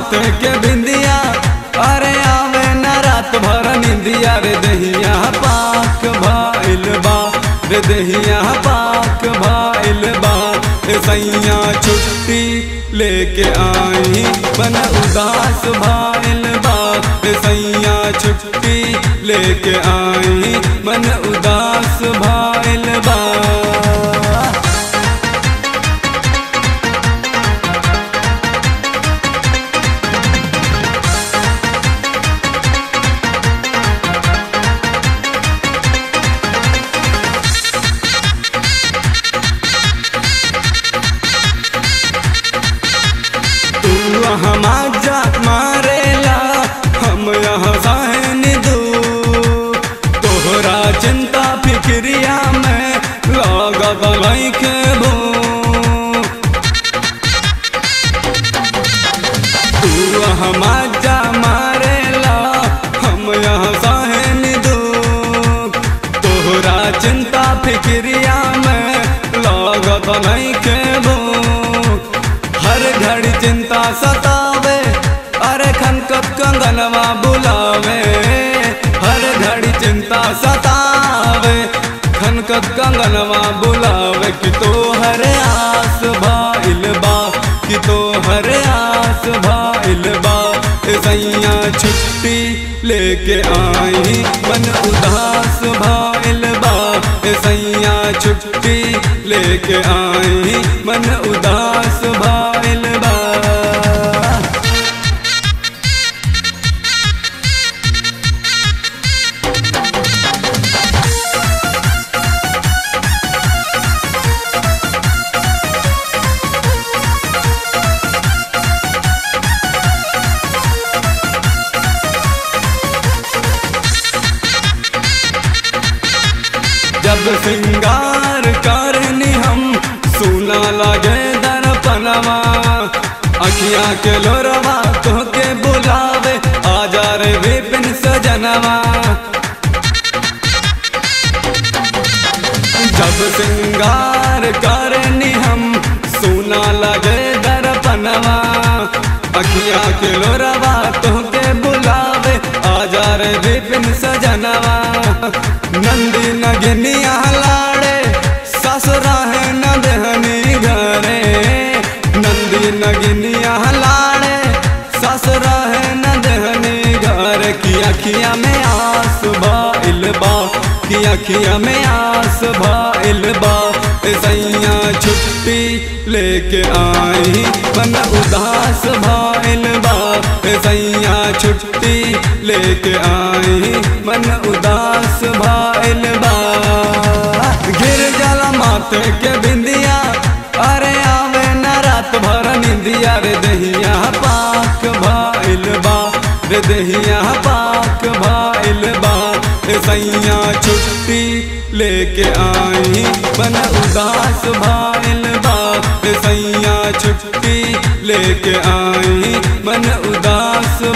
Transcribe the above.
माथे के बिंदिया अरे आवे न रात भर निंदिया रे दहिया पाक भाइल बा रे दहिया पाक भाइल बा ए सैया छुट्टी लेके आई बन उदास भाइल बा ए सैया छुट्टी लेके आई मन उदास भाइल बा तू यहाँ जा मारेला हम यहाँ सहन दू तोहरा चिंता फिक्रिया में लागत लैके भू तू यहाँ जा मारेला हम यहाँ सहन दू तोहरा चिंता फिक्रिया में लागत लैके भू हर घड़ी चिंता सतावे अरे खनकत कंगनवा बुलावे हर घड़ी चिंता सतावे खनकत कंगनवा बुलावे कि तो हर आस भाइल बा कि तो हर आस भाइल बा ए सैया छुट्टी लेके आई मन उदास भाइल बा ए सैया छुट्टी लेके आई मन उदास भाइल बा जब श्रृंगार करनी हम सुना लगे दर्पणवा अखिया के लोरवा तोहके बुलावे आजा रे विपिन सजनवा जब श्रृंगार करनी हम सुना लगे दर्पणवा अखिया के लोरवा तोहके बुलावे आजा रे विपिन सजनवा नंदी नगनिया लाड़े ससुरा है न देहनी घरे नंदी नगनिया लाड़े ससुरा है न देहनी घर की अखिया में आस भाइल बा की अखिया में आस भाइल बा ए सैया छुट्टी लेके आई मन उदास भाइल बा ए सैया छुट्टी लेके आई मन उदास भाइल बा गिर जाला माथे के बिंदिया अरे आवे न रात भर निंदिया रे दहिया पाक भाइल बा रे दहिया पाक भाइल बा ए सैया छुट्टी लेके आई मन उदास भाइल बा ए सैया छुट्टी लेके आई मन उदास